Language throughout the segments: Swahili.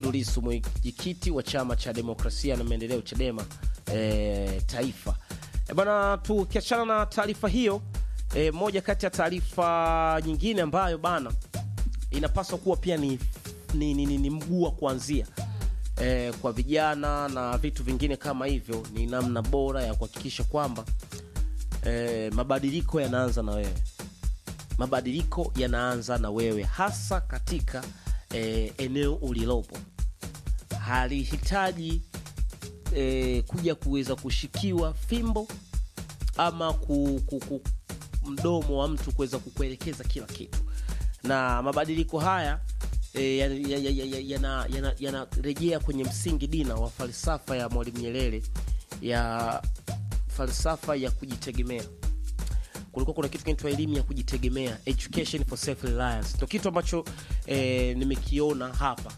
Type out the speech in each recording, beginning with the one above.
Tundu Lissu, mwenyekiti wa chama cha demokrasia na maendeleo CHADEMA e, taifa. E bana, tukiachana na taarifa hiyo e, moja kati ya taarifa nyingine ambayo bana inapaswa kuwa pia ni, ni, ni, ni, ni mguu wa kuanzia e, kwa vijana na vitu vingine kama hivyo, ni namna bora ya kuhakikisha kwamba e, mabadiliko yanaanza na wewe mabadiliko yanaanza na wewe hasa katika e, eneo ulilopo halihitaji e, kuja kuweza kushikiwa fimbo ama ku, ku, ku, mdomo wa mtu kuweza kukuelekeza kila kitu na mabadiliko haya e, yanarejea ya, ya, ya, yana, yana, yana kwenye msingi dina wa falsafa ya mwalimu nyerere ya falsafa ya kujitegemea kulikuwa kuna kitu kinaitwa elimu ya kujitegemea education for self reliance ndo kitu ambacho e, nimekiona hapa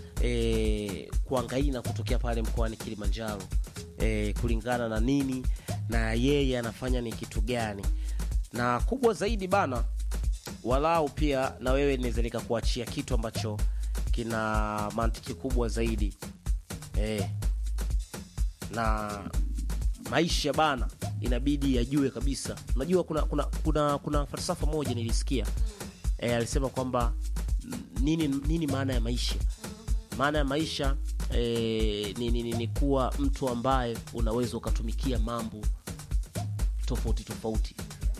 e, kuangaina kutokea pale mkoani kilimanjaro e, kulingana na nini na yeye anafanya ni kitu gani na kubwa zaidi bana walau pia na wewe naweza nikakuachia kitu ambacho kina mantiki kubwa zaidi e, na maisha bana inabidi yajue kabisa unajua kuna kuna kuna, kuna falsafa moja nilisikia e, alisema kwamba nini nini maana ya maisha maana ya maisha e, ni, ni, ni, ni kuwa mtu ambaye unaweza ukatumikia mambo tofauti tofauti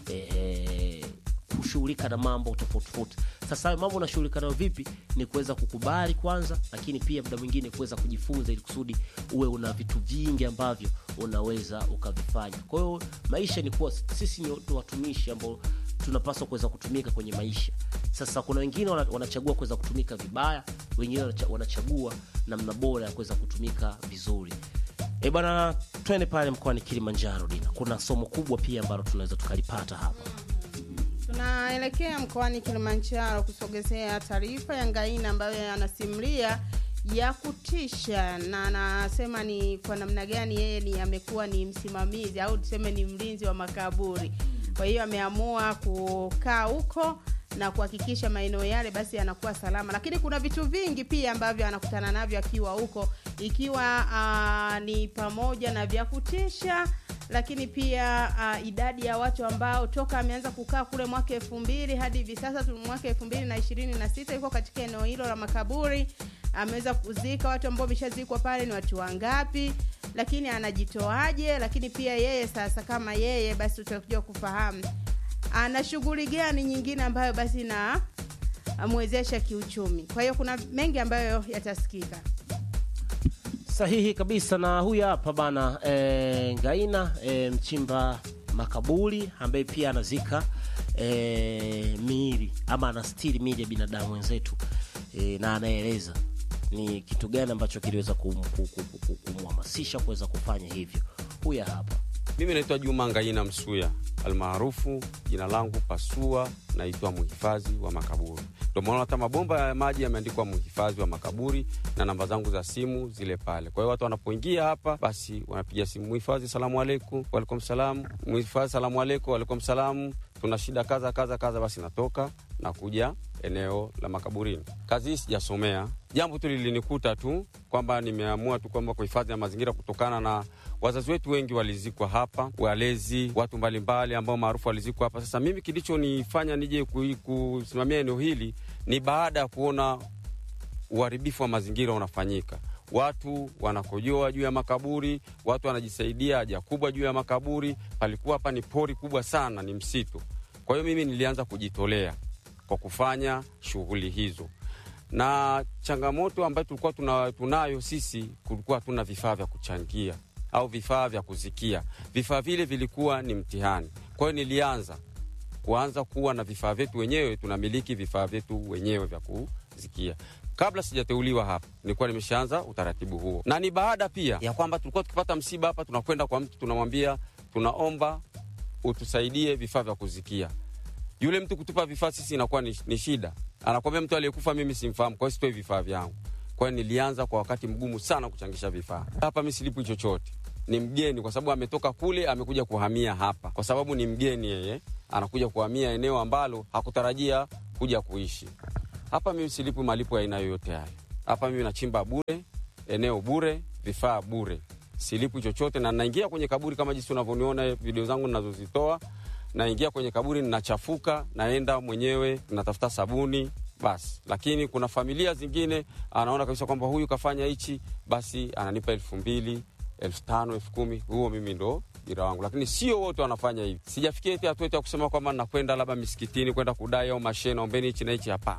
e, kushughulika na mambo tofauti tofauti sasa hayo mambo unashughulika nayo vipi ni kuweza kukubali kwanza lakini pia muda mwingine kuweza kujifunza ili kusudi uwe una vitu vingi ambavyo unaweza ukavifanya kwa hiyo maisha ni kuwa sisi ni watumishi ambao tunapaswa kuweza kutumika kwenye maisha sasa kuna wengine wanachagua kuweza kutumika vibaya wengine wanachagua namna bora ya kuweza kutumika vizuri e bwana twende pale mkoani kilimanjaro dina kuna somo kubwa pia ambalo tunaweza tukalipata hapa tunaelekea mkoani kilimanjaro kusogezea taarifa ya ngaina ambayo anasimulia ya kutisha na anasema ni kwa namna gani yeye ni amekuwa ni msimamizi au tuseme ni mlinzi wa makaburi kwa hiyo ameamua kukaa huko na kuhakikisha maeneo yale basi yanakuwa salama lakini kuna vitu vingi pia ambavyo anakutana navyo akiwa huko ikiwa uh, ni pamoja na vya kutisha lakini pia uh, idadi ya watu ambao toka ameanza kukaa kule mwaka elfu mbili hadi hivi sasa mwaka elfu mbili na ishirini na sita yuko katika eneo hilo la makaburi ameweza kuzika watu ambao wameshazikwa pale ni watu wangapi lakini anajitoaje lakini pia yeye sasa kama yeye basi utakuja kufahamu ana shughuli gani nyingine ambayo basi na mwezesha kiuchumi kwa hiyo kuna mengi ambayo yatasikika sahihi kabisa na huyu hapa bana e, ngaina e, mchimba makaburi ambaye pia anazika e, miili ama anastiri miili ya binadamu wenzetu e, na anaeleza ni kitu gani ambacho kiliweza kumhamasisha kuweza kufanya hivyo huya hapa mimi naitwa juma ngaina msuya almaarufu jina langu pasua naitwa mhifadhi wa makaburi ndio maana hata mabomba ya maji yameandikwa mhifadhi wa makaburi na namba zangu za simu zile pale kwa hiyo watu wanapoingia hapa basi wanapiga simu mhifadhi salamu alaikum waalaikum salam mhifadhi salamu alaikum waalaikum salamu tuna shida kaza kaza kaza basi natoka na kuja eneo la makaburini kazi hii sijasomea jambo tu lilinikuta tu kwamba nimeamua tu kwamba kuhifadhi ya mazingira kutokana na wazazi wetu wengi walizikwa hapa walezi watu mbalimbali ambao maarufu walizikwa hapa sasa mimi kilichonifanya nije kusimamia eneo hili ni baada ya kuona uharibifu wa mazingira unafanyika watu wanakojoa juu ya makaburi watu wanajisaidia haja kubwa juu ya makaburi palikuwa hapa ni pori kubwa sana ni msitu kwa hiyo mimi nilianza kujitolea kwa kufanya shughuli hizo na changamoto ambayo tulikuwa tuna, tunayo sisi kulikuwa hatuna vifaa vya kuchangia au vifaa vya kuzikia vifaa vile vilikuwa ni mtihani kwa hiyo nilianza kuanza kuwa na vifaa vyetu wenyewe tunamiliki vifaa vyetu wenyewe vya kuzikia kabla sijateuliwa hapa nilikuwa nimeshaanza utaratibu huo na ni baada pia ya kwamba tulikuwa tukipata msiba hapa tunakwenda kwa mtu tunamwambia tunaomba utusaidie vifaa vya kuzikia yule mtu kutupa vifaa sisi inakuwa ni, ni shida anakwambia mtu aliyekufa mimi simfahamu kwa hiyo sitoi vifaa vyangu kwa hiyo nilianza kwa wakati mgumu sana kuchangisha vifaa hapa mi silipwi chochote ni mgeni kwa sababu ametoka kule amekuja kuhamia hapa kwa sababu ni mgeni yeye anakuja kuhamia eneo ambalo hakutarajia kuja kuishi hapa mimi silipwi malipo ya aina yoyote hayo hapa mimi nachimba bure, eneo bure, vifaa bure, silipwi chochote, na naingia kwenye kaburi kama jinsi unavyoniona video zangu ninazozitoa. Naingia kwenye kaburi, ninachafuka, naenda mwenyewe, natafuta sabuni basi. Lakini kuna familia zingine anaona kabisa kwamba huyu kafanya hichi, basi ananipa elfu mbili elfu tano elfu kumi huo mimi ndo ujira wangu, lakini sio wote wanafanya hivi. Sijafikia eti hatua eti ya kusema kwamba nakwenda labda misikitini kwenda kudai au mashe, naombeni hichi na hichi. Hapana.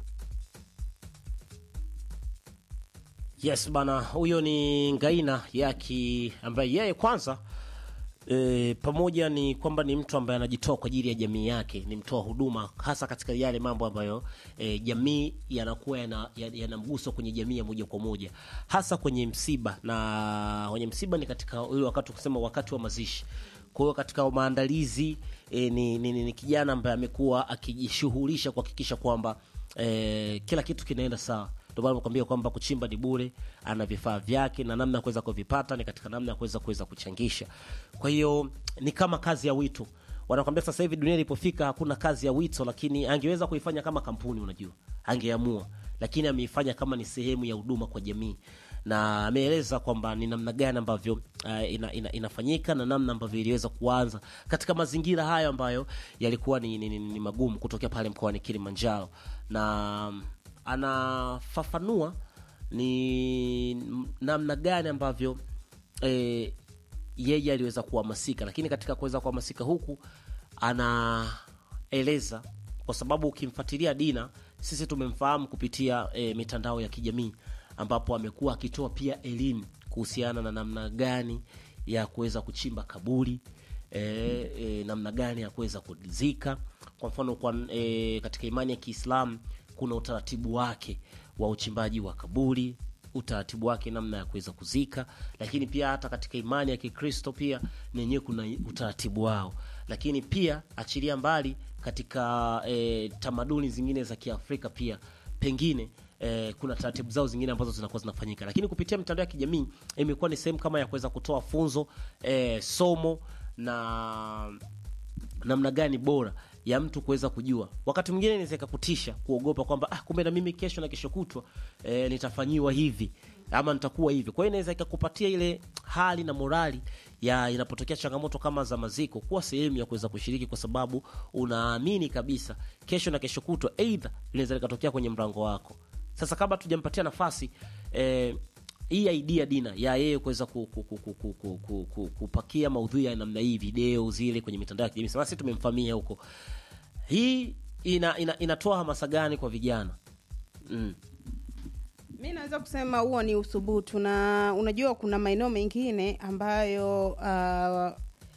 Yes bana, huyo ni Ngaina Yaki ambaye yeye kwanza e, pamoja ni kwamba ni mtu ambaye anajitoa kwa ajili ya jamii yake, ni mtoa huduma hasa katika yale mambo ambayo e, jamii yanakuwa yana, yana mguso kwenye jamii ya moja kwa moja, hasa kwenye msiba, na kwenye msiba ni katika ule wakati kusema wakati wa mazishi. Kwa hiyo katika maandalizi e, ni, ni, ni, ni kijana ambaye amekuwa akijishughulisha kuhakikisha kwamba e, kila kitu kinaenda sawa ndio maana nakwambia kwamba kuchimba ni bure, ana vifaa vyake na namna ya kuweza kuvipata ni katika namna ya kuweza kuweza kuchangisha. Kwa hiyo ni kama kazi ya wito. Wanakwambia sasa hivi dunia ilipofika hakuna kazi ya wito, lakini angeweza kuifanya kama kampuni, unajua, angeamua, lakini ameifanya kama ni sehemu ya huduma kwa jamii na ameeleza kwamba ni namna gani ambavyo uh, ina, ina, inafanyika na namna ambavyo iliweza kuanza katika mazingira hayo ambayo yalikuwa ni, ni, ni, ni magumu kutokea pale mkoani Kilimanjaro na anafafanua ni namna gani ambavyo e, yeye aliweza kuhamasika, lakini katika kuweza kuhamasika huku anaeleza, kwa sababu ukimfuatilia Dina, sisi tumemfahamu kupitia e, mitandao ya kijamii ambapo amekuwa akitoa pia elimu kuhusiana na namna gani ya kuweza kuchimba kaburi e, e, namna gani ya kuweza kuzika. Kwa mfano kwa, e, katika imani ya Kiislamu kuna utaratibu wake wa uchimbaji wa kaburi, utaratibu wake namna ya kuweza kuzika, lakini pia hata katika imani ya Kikristo pia nenyewe kuna utaratibu wao, lakini pia achilia mbali katika e, tamaduni zingine za Kiafrika pia pengine eh, kuna taratibu zao zingine ambazo zinakuwa zinafanyika, lakini kupitia mitandao ya kijamii imekuwa ni sehemu kama ya kuweza kutoa funzo eh, somo na namna gani bora ya mtu kuweza kujua. Wakati mwingine inaweza ikakutisha kuogopa kwamba ah, kumbe na mimi kesho na kesho kutwa eh, nitafanyiwa hivi ama nitakuwa hivi. Kwa hiyo inaweza ikakupatia ile hali na morali ya inapotokea changamoto kama za maziko, kuwa sehemu ya kuweza kushiriki, kwa sababu unaamini kabisa kesho na kesho kutwa aidha linaweza likatokea kwenye mlango wako. Sasa kabla tujampatia nafasi eh, hii idea Dina ya yeye kuweza ku, ku, ku, ku, ku, ku, ku, ku, kupakia maudhui ya namna hii, video zile kwenye mitandao ya kijamii, sasa sisi tumemfamia huko, hii ina, ina, inatoa hamasa gani kwa vijana mm. mi naweza kusema huo ni uthubutu na unajua kuna maeneo mengine ambayo uh,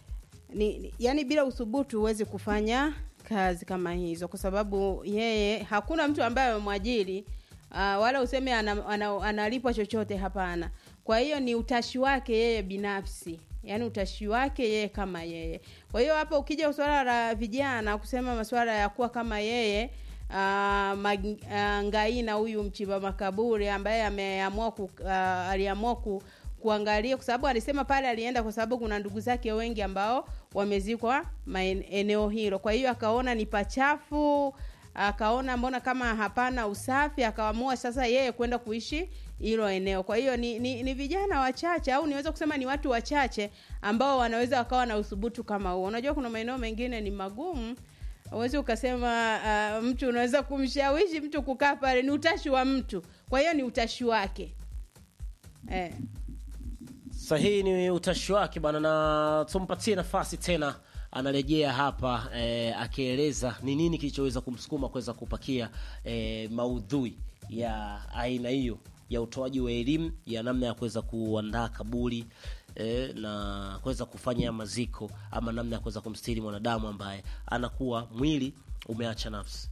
ni, ni, yani bila uthubutu huwezi kufanya kazi kama hizo kwa sababu yeye hakuna mtu ambaye amemwajiri uh, wala useme analipwa ana, ana, analipwa chochote hapana kwa hiyo ni utashi wake yeye binafsi yaani utashi wake yeye kama yeye kwa hiyo hapa ukija swala la vijana kusema masuala ya kuwa kama yeye uh, mag, uh, ngaina huyu mchimba makaburi ambaye ameamua ku, uh, aliamua ku, kuangalia kwa sababu alisema pale alienda kwa sababu kuna ndugu zake wengi ambao wamezikwa eneo hilo kwa hiyo akaona ni pachafu akaona mbona kama hapana usafi akaamua sasa yeye kwenda kuishi hilo eneo kwa hiyo ni, ni, ni vijana wachache au niweza kusema ni watu wachache ambao wanaweza wakawa na uthubutu kama huo unajua kuna maeneo mengine ni magumu uwezi ukasema uh, mtu unaweza kumshawishi mtu kukaa pale ni utashi wa mtu kwa hiyo ni utashi wake eh. sahihi ni utashi wake bana na tumpatie nafasi tena anarejea hapa eh, akieleza ni nini kilichoweza kumsukuma kuweza kupakia eh, maudhui ya aina hiyo ya utoaji wa elimu ya namna ya kuweza kuandaa kaburi eh, na kuweza kufanya maziko ama namna ya kuweza kumstiri mwanadamu ambaye anakuwa mwili umeacha nafsi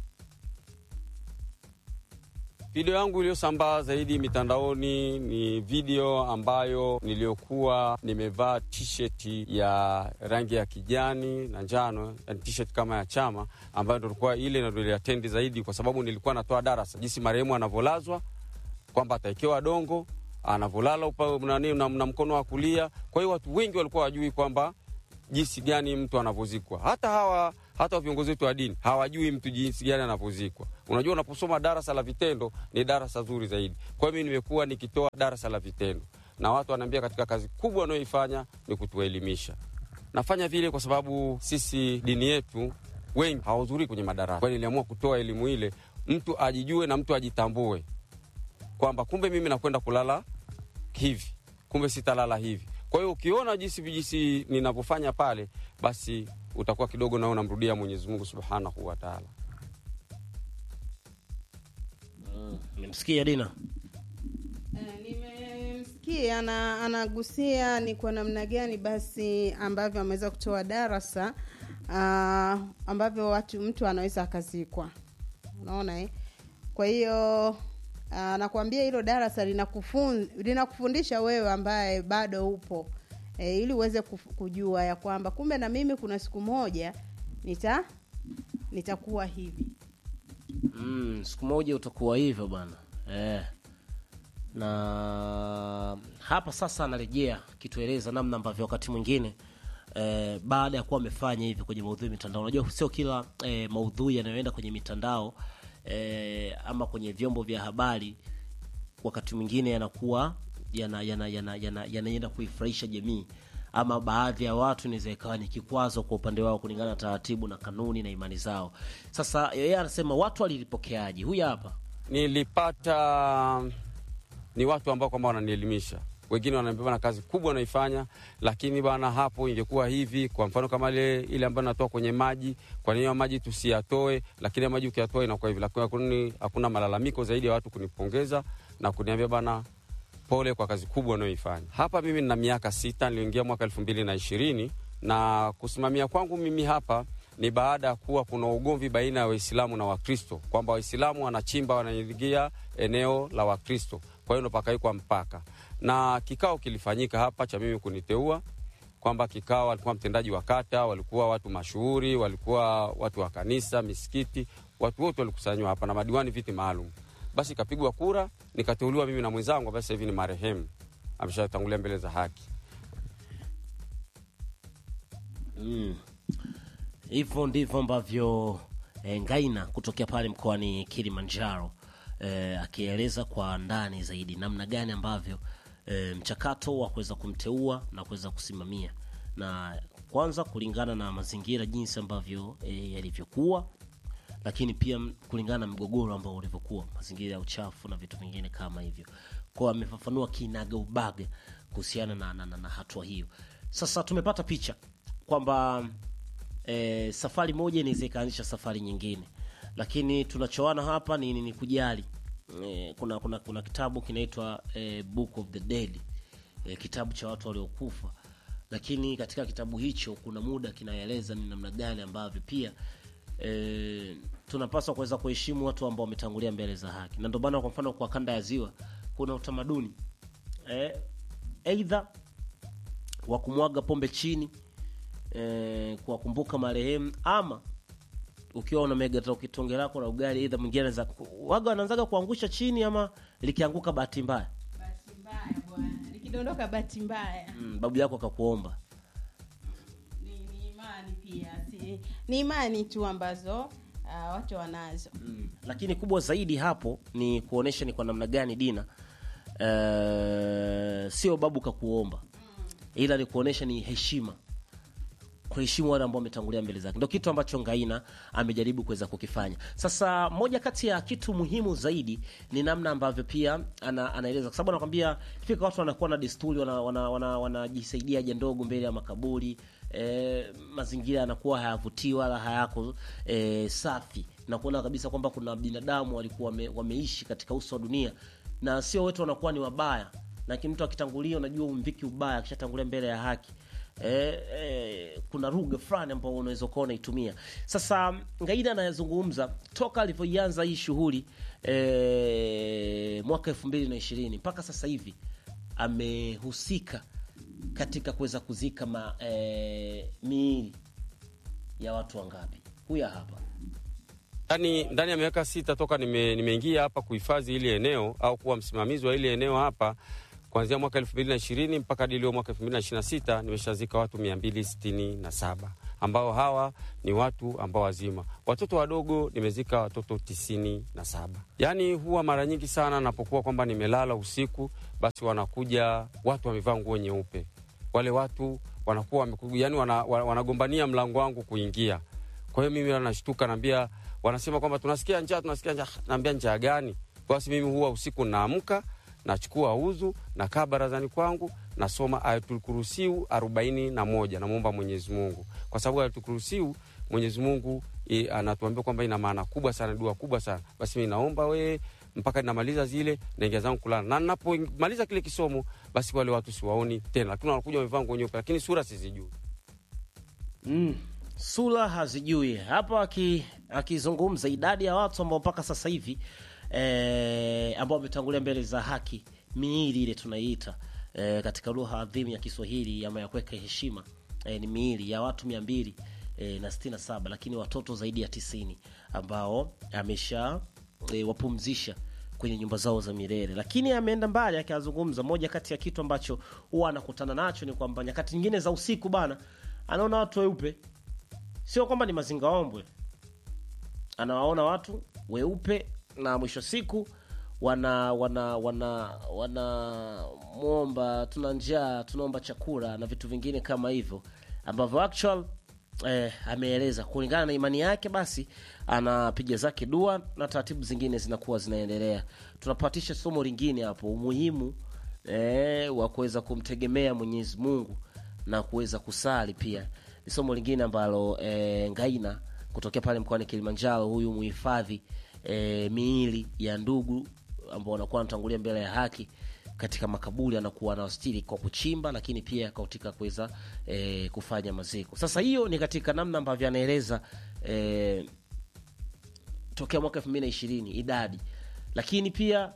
Video yangu iliyosambaa zaidi mitandaoni ni video ambayo niliyokuwa nimevaa t-shirt ya rangi ya kijani na njano, yani t-shirt kama ya chama, ambayo ndo ilikuwa ile ndo iliatendi zaidi, kwa sababu nilikuwa natoa darasa jinsi marehemu anavyolazwa, kwamba atawekewa dongo, anavyolala nani na, na mkono wa kulia. Kwa hiyo watu wengi walikuwa wajui kwamba jinsi gani mtu anavyozikwa. Hata hawa hata viongozi wetu wa dini hawajui mtu jinsi gani anavyozikwa. Unajua, unaposoma darasa la vitendo ni darasa zuri zaidi. Kwa hiyo mimi nimekuwa nikitoa darasa la vitendo, na watu wanaambia katika kazi kubwa wanayoifanya ni kutuelimisha. Nafanya vile kwa sababu sisi dini yetu wengi hawahudhurii kwenye madarasa. Kwa hiyo niliamua kutoa elimu ile, mtu ajijue na mtu ajitambue kwamba kumbe mimi nakwenda kulala hivi, kumbe sitalala hivi. Kwa hiyo ukiona jinsi vijisi ninavyofanya pale, basi utakuwa kidogo nao unamrudia Mwenyezi Mungu Subhanahu wa Ta'ala. Nimemsikia Dina. Eh, nimemsikia ana, anagusia ni kwa namna gani basi ambavyo ameweza kutoa darasa uh, ambavyo watu mtu anaweza akazikwa unaona eh? kwa hiyo uh, nakwambia hilo darasa linakufun, linakufundisha wewe ambaye bado upo e, ili uweze kuf- kujua ya kwamba kumbe na mimi kuna siku moja nita nitakuwa hivi Mm, siku moja utakuwa hivyo bwana eh. Na hapa sasa anarejea kitueleza namna ambavyo wakati mwingine eh, baada ya kuwa amefanya hivi kwenye maudhui ya mitandao. Unajua sio kila eh, maudhui yanayoenda kwenye mitandao eh, ama kwenye vyombo vya habari wakati mwingine yanakuwa yana yana yana yana yanaenda kuifurahisha jamii ama baadhi ya watu inaweza ikawa ni kikwazo kwa upande wao kulingana na taratibu na kanuni na imani zao. Sasa yeye anasema watu walilipokeaje? Huyu hapa Nilipata ni watu ambao kwamba wananielimisha, wengine wananiambia bana, kazi kubwa wanaifanya, lakini bana, hapo ingekuwa hivi. Kwa mfano kama ile ile ambayo natoa kwenye maji, kwa nini hayo maji tusiyatoe? Lakini hayo maji ukiyatoa inakuwa hivi. Lakini hakuna, hakuna malalamiko zaidi ya watu kunipongeza na kuniambia bana, pole kwa kazi kubwa unayoifanya. Hapa mimi nina miaka sita, niliingia mwaka elfu mbili na ishirini na kusimamia kwangu mimi hapa ni baada ya kuwa kuna ugomvi baina ya Waislamu na Wakristo, kwamba Waislamu wanachimba wanaingia eneo la Wakristo, kwa hiyo ndo pakawekwa mpaka, na kikao kilifanyika hapa cha mimi kuniteua kwamba kikao, walikuwa mtendaji wa kata, walikuwa watu mashuhuri, walikuwa watu wa kanisa, misikiti, watu wote walikusanywa hapa na madiwani viti maalum. Basi ikapigwa kura, nikateuliwa mimi na mwenzangu ambaye sasa hivi ni marehemu, ameshatangulia mbele za haki. Mm. hivyo ndivyo ambavyo e, Ngaina kutokea pale mkoani Kilimanjaro e, akieleza kwa ndani zaidi namna gani ambavyo e, mchakato wa kuweza kumteua na kuweza kusimamia na kwanza kulingana na mazingira jinsi ambavyo e, yalivyokuwa lakini pia m- kulingana na mgogoro ambao ulivyokuwa mazingira ya uchafu na vitu vingine kama hivyo kwao amefafanua kinaga ubaga kuhusiana na, na, na, na hatua hiyo sasa tumepata picha kwamba e, safari moja inaweza ikaanisha safari nyingine lakini tunachoana hapa ni, ni, ni kujali e, kuna, kuna, kuna kitabu kinaitwa e, book of the dead e, kitabu cha watu waliokufa lakini katika kitabu hicho kuna muda kinaeleza ni namna gani ambavyo pia e, tunapaswa kuweza kuheshimu watu ambao wametangulia mbele za haki na ndio maana kwa mfano kwa kanda ya ziwa kuna utamaduni e, eidha wa kumwaga pombe chini e, kuwakumbuka marehemu ama ukiwa unamega hata kitonge lako la ugali eidha mwingine anaweza waga wanaanzaga kuangusha chini ama likianguka bahati mbaya bahati mbaya bwana likidondoka bahati mbaya mm, babu yako akakuomba ni, ni imani pia si, ni imani tu ambazo uh, watu wanazo mm. lakini kubwa zaidi hapo ni kuonesha ni kwa namna gani dina uh, sio babu kakuomba ila ni kuonesha ni heshima kuheshimu wale ambao wametangulia mbele zake ndo kitu ambacho ngaina amejaribu kuweza kukifanya sasa moja kati ya kitu muhimu zaidi ni namna ambavyo pia ana, anaeleza kwa sababu anakwambia fika watu wanakuwa na desturi wanajisaidia wana, wana, wanajisaidia haja ndogo mbele ya makaburi e, mazingira yanakuwa hayavutii wala hayako e, safi na kuona kabisa kwamba kuna binadamu walikuwa wame, wameishi katika uso wa dunia na sio wote wanakuwa ni wabaya lakini mtu akitangulia unajua umviki ubaya akishatangulia mbele ya haki eh, eh, kuna lugha fulani ambao unaweza ukawa unaitumia sasa ngaida anayezungumza toka alivyoianza hii shughuli eh, mwaka elfu mbili na ishirini mpaka sasa hivi amehusika katika kuweza kuzika ma, eh, miili ya watu wangapi huya hapa Ndani, ndani ya miaka sita toka nime- nimeingia hapa kuhifadhi ili eneo au kuwa msimamizi wa ili eneo hapa kuanzia mwaka elfu mbili na ishirini mpaka hadi leo mwaka elfu mbili na ishirini na sita nimeshazika watu mia mbili sitini na saba ambao hawa ni watu ambao wazima. Watoto wadogo nimezika watoto tisini na saba. Yaani huwa mara nyingi sana napokuwa kwamba nimelala usiku, basi wanakuja watu wamevaa nguo nyeupe. Wale watu wanakuwa wamekuja, yani wana, wana- wanagombania mlango wangu kuingia. Kwa hiyo mimi nashtuka, naambia, wanasema kwamba tunasikia njaa, tunasikia njaa. Naambia njaa gani? Basi mimi huwa usiku naamka nachukua udhu nakaa barazani kwangu nasoma Ayatul Kursiu arobaini na moja namwomba Mwenyezi Mungu, kwa sababu Ayatul Kursiu Mwenyezi Mungu e, anatuambia kwamba ina maana kubwa sana, dua kubwa sana. Basi mimi naomba we mpaka ninamaliza zile naingia zangu kulala, na ninapomaliza kile kisomo, basi wale watu siwaoni tena, lakini wanakuja wamevaa nguo nyeupe, lakini sura sizijui. mm. sura hazijui hapa aki- akizungumza idadi ya watu ambao mpaka sasa hivi eh, ambao wametangulia mbele za haki miili ile tunaiita eh, katika lugha adhimu ya Kiswahili ama ya kuweka heshima eh, ni miili ya watu mia mbili eh, na sitini na saba lakini watoto zaidi ya tisini ambao amesha eh, wapumzisha kwenye nyumba zao za milele, lakini ameenda mbali akazungumza. Moja kati ya kitu ambacho huwa anakutana nacho ni kwamba nyakati nyingine za usiku bana, anaona watu weupe, sio kwamba ni mazingaombwe, anawaona watu weupe na mwisho wa siku wana wana wana wanamwomba tuna njaa tunaomba chakula na vitu vingine kama hivyo ambavyo actual eh, ameeleza kulingana na imani yake basi anapiga zake dua na taratibu zingine zinakuwa zinaendelea tunapatisha somo lingine hapo umuhimu eh, wa kuweza kumtegemea mwenyezi mungu na kuweza kusali pia ni somo lingine ambalo eh, ngaina kutokea pale mkoani kilimanjaro huyu muhifadhi e, miili ya ndugu ambao wanakuwa wanatangulia mbele ya haki katika makaburi anakuwa anawastiri kwa kuchimba lakini pia katika kuweza e, kufanya maziko sasa hiyo ni katika namna ambavyo anaeleza e, tokea mwaka elfu mbili na ishirini idadi lakini pia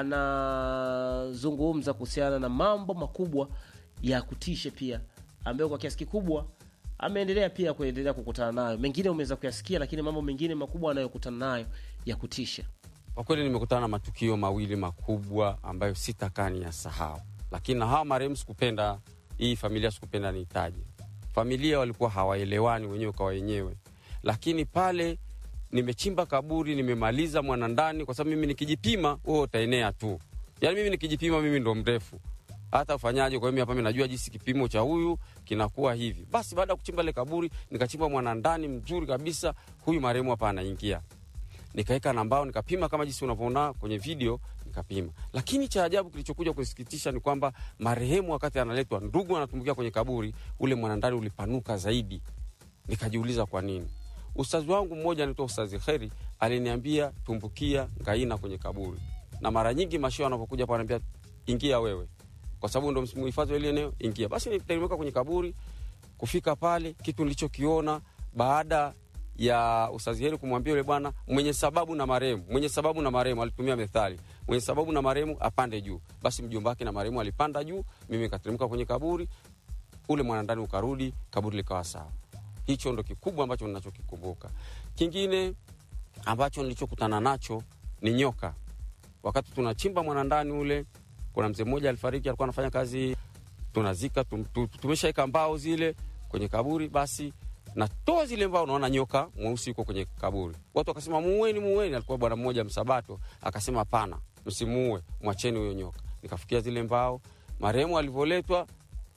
anazungumza kuhusiana na mambo makubwa ya kutisha pia ambayo kwa kiasi kikubwa ameendelea pia kuendelea kukutana nayo mengine umeweza kuyasikia lakini mambo mengine makubwa anayokutana nayo ya kutisha Kwa kweli nimekutana na matukio mawili makubwa ambayo sitakaa ni ya sahau, lakini na hawa marehemu sikupenda, hii familia sikupenda niitaje. Familia walikuwa hawaelewani wenyewe kwa wenyewe, lakini pale nimechimba kaburi, nimemaliza mwanandani, kwa sababu mimi nikijipima, wewe utaenea tu. Yani mimi nikijipima, mimi ndo mrefu hata ufanyaje. Kwa hiyo mimi hapa mimi najua jinsi kipimo cha huyu kinakuwa hivi. Basi baada ya kuchimba ile kaburi, nikachimba mwanandani mzuri kabisa, huyu marehemu hapa anaingia nikaweka na mbao nikapima kama jinsi unavyoona kwenye video nikapima. Lakini cha ajabu kilichokuja kusikitisha ni kwamba marehemu wakati analetwa, ndugu anatumbukia kwenye kaburi, ule mwanandani ulipanuka zaidi. Nikajiuliza kwa nini. Ustazi wangu mmoja anaitwa Ustazi Kheri aliniambia tumbukia ngaina kwenye kaburi, na mara nyingi mashia wanapokuja hapa wananiambia ingia wewe, kwa sababu ndo mhifadhi wa ile eneo, ingia. Basi niteremka kwenye kaburi, kufika pale, kitu nilichokiona baada ya Ustazi Heri kumwambia yule bwana mwenye sababu na marehemu, mwenye sababu na marehemu, alitumia methali, mwenye sababu na marehemu apande juu. Basi mjomba wake na marehemu alipanda juu, mimi nikateremka kwenye kaburi, ule mwanandani ukarudi, kaburi likawa sawa. Hicho ndo kikubwa ambacho ninachokikumbuka. Kingine ambacho nilichokutana nacho ni nyoka. Wakati tunachimba mwanandani ule, kuna mzee mmoja alifariki, alikuwa anafanya kazi, tunazika, tum, tum, tumeshaeka mbao zile kwenye kaburi, basi natoa zile mbao, naona nyoka mweusi yuko kwenye kaburi. Watu wakasema muweni, muweni. Alikuwa bwana mmoja Msabato akasema hapana, msimuue, mwacheni huyo nyoka. Nikafikia zile mbao, marehemu alivyoletwa,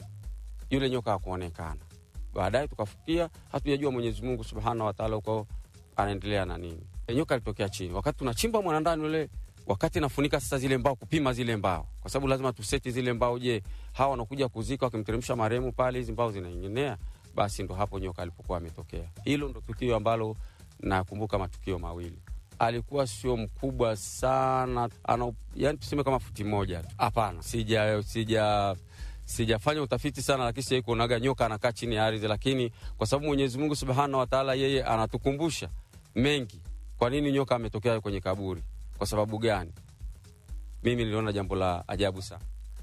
yule nyoka hakuonekana. Baadaye tukafikia, hatujajua Mwenyezi Mungu subhanahu wa taala uko anaendelea na nini. E, nyoka alitokea chini wakati tunachimba mwanandani ule wakati nafunika sasa zile mbao, kupima zile mbao, kwa sababu lazima tuseti zile mbao. Je, hawa wanakuja kuzika wakimteremsha marehemu pale, hizi mbao zinainginea basi ndo hapo nyoka alipokuwa ametokea. Hilo ndo tukio ambalo nakumbuka, matukio mawili. Alikuwa sio mkubwa sana, ana yani tuseme kama futi moja tu. Hapana, sija sija sijafanya utafiti sana, lakini sijai kuonaga nyoka anakaa chini ya ardhi, lakini kwa sababu Mwenyezi Mungu Subhanahu wa Ta'ala yeye anatukumbusha mengi. Kwa nini nyoka ametokea kwenye kaburi? Kwa sababu gani? Mimi niliona jambo la ajabu sana.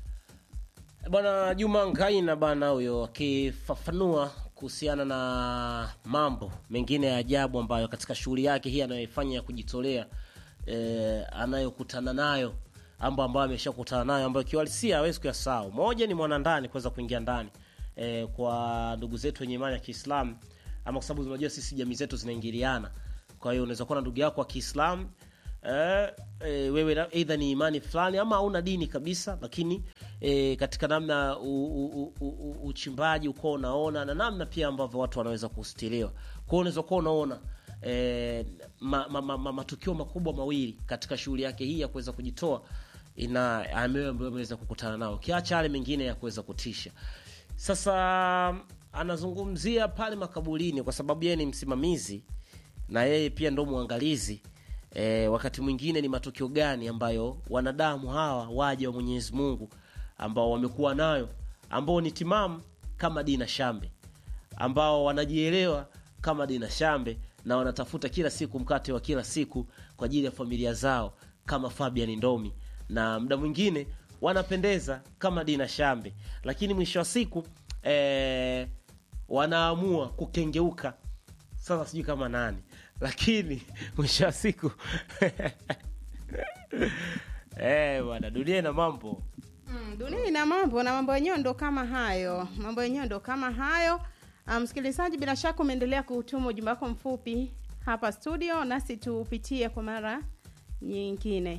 bwana juma ngaina bana huyo akifafanua kuhusiana na mambo mengine ya ajabu ambayo katika shughuli yake hii anayoifanya ya kujitolea eh, anayokutana nayo ambo ambayo ameshakutana nayo ambayo kiuhalisia hawezi kuyasahau moja ni mwanandani kuweza kuingia ndani eh, kwa ndugu zetu wenye imani ya kiislamu ama kwa sababu unajua sisi jamii zetu zinaingiliana kwa hiyo unaweza kuwa na ndugu yako wa kiislamu eh, eh, wewe na- aidha ni imani fulani ama hauna dini kabisa lakini eh, katika namna u- u- u- u- uchimbaji uko unaona na namna pia ambavyo watu wanaweza kustiriwa kwao unaweza kuwa unaona eh, ma, ma, ma, ma, matukio makubwa mawili katika shughuli yake hii ya kuweza kujitoa ina ambayo ambayo ameweza kukutana nao kiacha yale mengine ya kuweza kutisha sasa anazungumzia pale makaburini kwa sababu yeye ni msimamizi na yeye pia ndo mwangalizi e, wakati mwingine ni matukio gani ambayo wanadamu hawa waja wa mwenyezi mungu ambao wamekuwa nayo ambao ni timamu kama dina shambe ambao wanajielewa kama dina shambe na wanatafuta kila siku mkate wa kila siku kwa ajili ya familia zao kama fabian ndomi na muda mwingine wanapendeza kama dina shambe lakini mwisho wa siku eh, wanaamua kukengeuka sasa sijui kama nani lakini mwisho wa siku eh, bwana dunia ina mambo Mm, dunia ina mambo na mambo yenyewe ndo kama hayo mambo yenyewe ndo kama hayo Ah, msikilizaji bila shaka umeendelea kutuma ujumbe wako mfupi hapa studio nasi tupitie kwa mara nyingine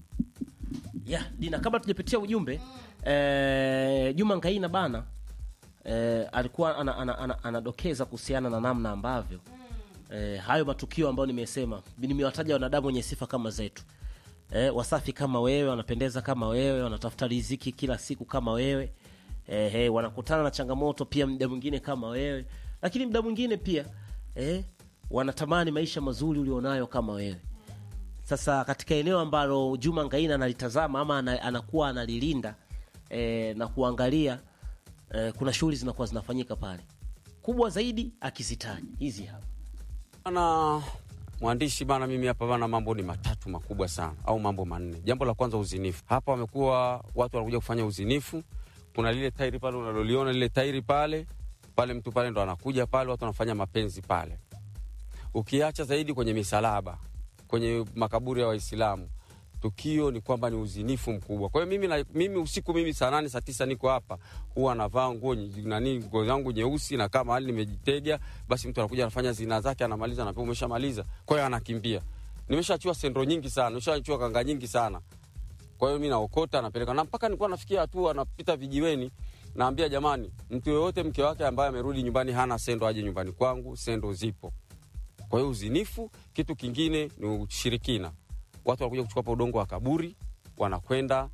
yeah, dina kabla tujapitia ujumbe eh, juma ngaina bana eh, alikuwa anadokeza ana, ana, anadokeza kuhusiana na namna ambavyo eh, hayo matukio ambayo nimesema nimewataja wanadamu wenye sifa kama zetu eh, wasafi kama wewe wanapendeza kama wewe wanatafuta riziki kila siku kama wewe eh, eh, wanakutana na changamoto pia muda mwingine kama wewe lakini muda mwingine pia eh, wanatamani maisha mazuri ulionayo kama wewe sasa katika eneo ambalo juma ngaina analitazama ama ana, anakuwa analilinda eh, na kuangalia eh, kuna shughuli zinakuwa zinafanyika pale kubwa zaidi akizitaja hizi hapa Bana mwandishi bana, mimi hapa bana, mambo ni matatu makubwa sana au mambo manne. Jambo la kwanza, uzinifu. Hapa wamekuwa watu wanakuja kufanya uzinifu. Kuna lile tairi pale unaloliona lile tairi pale pale, mtu pale ndo anakuja pale, watu wanafanya mapenzi pale. Ukiacha zaidi kwenye misalaba, kwenye makaburi ya Waislamu, tukio ni kwamba ni uzinifu mkubwa. Kwa hiyo mimi, na, mimi usiku mimi saa nane saa tisa niko hapa, huwa navaa nguo nye- nani nguo zangu nyeusi na kama hali nimejitega, basi mtu anakuja anafanya zina zake, anamaliza, anapewa umeshamaliza, kwa hiyo anakimbia. Nimeshachua sendro nyingi sana, nimeshachua kanga nyingi sana. Kwa hiyo mi naokota napeleka, na mpaka nilikuwa nafikia hatua napita vijiweni, naambia jamani, mtu yoyote mke wake ambaye amerudi nyumbani hana sendo aje nyumbani kwangu, sendo zipo. Kwa hiyo uzinifu. Kitu kingine ni ushirikina. Watu wanakuja kuchukua hapa udongo wa kaburi, wanakwenda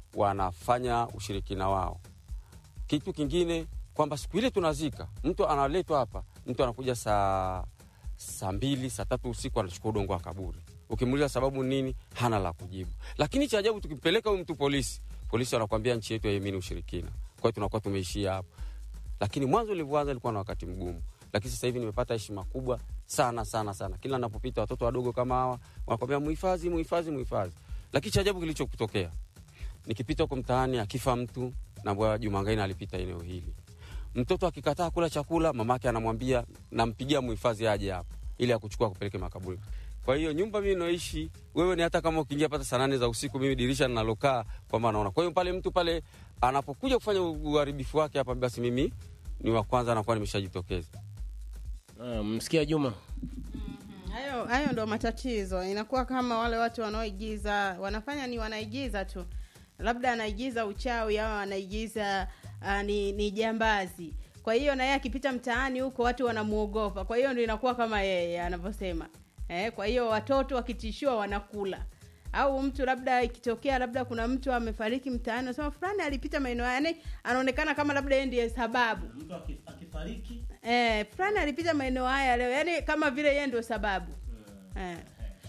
wanafanya ushirikina wao. Kitu kingine kwamba siku ile tunazika mtu analetwa hapa, mtu anakuja saa saa mbili saa tatu usiku anachukua udongo wa kaburi. Ukimuuliza sababu nini, hana la kujibu. Lakini cha ajabu, tukimpeleka huyu mtu polisi, polisi wanakwambia nchi yetu haiamini ushirikina. Kwa hiyo tunakuwa tumeishia hapo lakini mwanzo ulivyoanza ilikuwa na wakati mgumu, lakini sasa hivi nimepata heshima kubwa sana sana sana. Kila napopita watoto wadogo kama hawa wanakwambia muhifadhi, muhifadhi, muhifadhi. Lakini cha ajabu kilichotokea, nikipita huko mtaani, akifa mtu na bwana Juma Ngaina alipita eneo hili, mtoto akikataa kula chakula, mamake anamwambia nampigia muhifadhi aje hapa ili akuchukua kupeleke makaburi. Kwa hiyo nyumba mimi naishi, wewe ni hata kama ukiingia pata saa nane za usiku, mimi dirisha ninalokaa kwamba naona. Kwa hiyo pale mtu pale anapokuja kufanya uharibifu wake hapa, basi mimi ni wa kwanza anakuwa nimeshajitokeza. Ah, msikia juma hayo hayo ndo matatizo inakuwa kama wale watu wanaoigiza wanafanya ni wanaigiza tu labda anaigiza uchawi au anaigiza uh, ni, ni jambazi kwa hiyo na yeye akipita mtaani huko watu wanamuogopa kwa hiyo ndo inakuwa kama yeye anavyosema eh, kwa hiyo watoto wakitishiwa wanakula au mtu labda ikitokea labda kuna mtu amefariki mtaani anasema fulani alipita maeneo haya yani anaonekana kama labda yeye ndiye sababu mtu akifariki eh, fulani alipita maeneo haya leo yani kama vile yeye ndio sababu eh.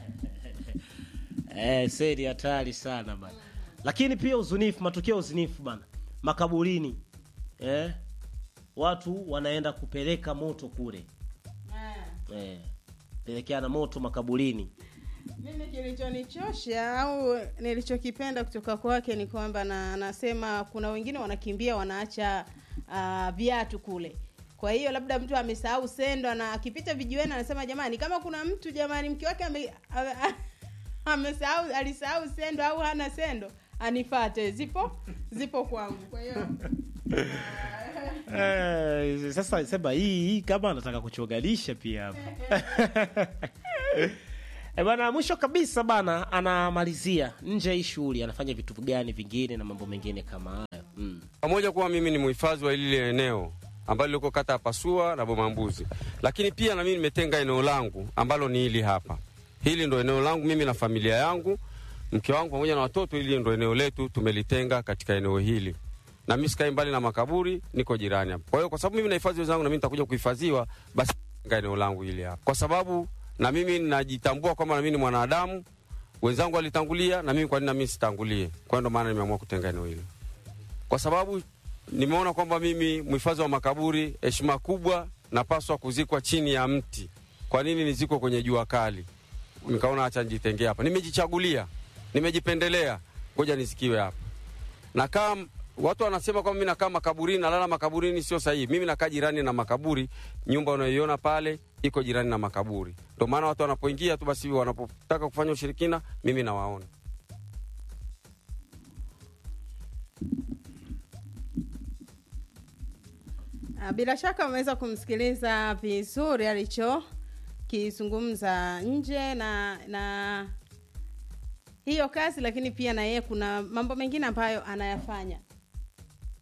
eh, seri hatari sana bana lakini pia uzunifu matukio ya uzunifu bana makaburini eh, watu wanaenda kupeleka moto kule eh, pelekeana moto makaburini mimi kilichonichosha au nilichokipenda kutoka kwake ni kwamba na anasema kuna wengine wanakimbia wanaacha uh, viatu kule kwa hiyo labda mtu amesahau sendo na akipita vijiweni anasema jamani kama kuna mtu jamani mke wake ame, ame, amesahau alisahau sendo au hana sendo anifate zipo zipo kwangu kwa hiyo Eh, sasa sema hii hii kama anataka kuchonganisha pia hapa Eh, bana mwisho kabisa bana anamalizia nje ya hii shughuli anafanya vitu gani vingine na mambo mengine kama hayo mm. pamoja kuwa mimi ni mhifadhi wa lile eneo ambalo liko kata ya Pasua na Bomambuzi, lakini pia na mimi nimetenga eneo langu ambalo ni hili hapa. Hili ndo eneo langu mimi na familia yangu, mke wangu pamoja na watoto. Hili ndo eneo letu, tumelitenga katika eneo hili, na mimi sikai mbali na makaburi, niko jirani hapa. Kwa hiyo kwa sababu mimi nahifadhi wenzangu na mimi nitakuja kuhifadhiwa, basi tenga eneo langu hili hapa, kwa sababu na mimi najitambua kwamba na mimi ni mwanadamu. Wenzangu walitangulia, na mimi kwa nini na mimi sitangulie? Kwa hiyo ndo maana nimeamua kutenga eneo hili kwa sababu nimeona kwamba mimi mhifadhi wa makaburi, heshima kubwa, napaswa kuzikwa chini ya mti. Kwa nini nizikwe kwenye jua kali? Nikaona acha nijitengee hapa. Nimejichagulia, nimejipendelea, ngoja nisikiwe hapa. Nakaa, watu wanasema kwamba mimi nakaa makaburini, nalala makaburini, sio sahihi. Mimi nakaa jirani na makaburi, nyumba unayoiona pale iko jirani na makaburi. Ndio maana watu wanapoingia tu, basi wanapotaka kufanya ushirikina, mimi nawaona. Ah, Bila shaka umeweza kumsikiliza vizuri alichokizungumza nje na na hiyo kazi, lakini pia na yeye kuna mambo mengine ambayo anayafanya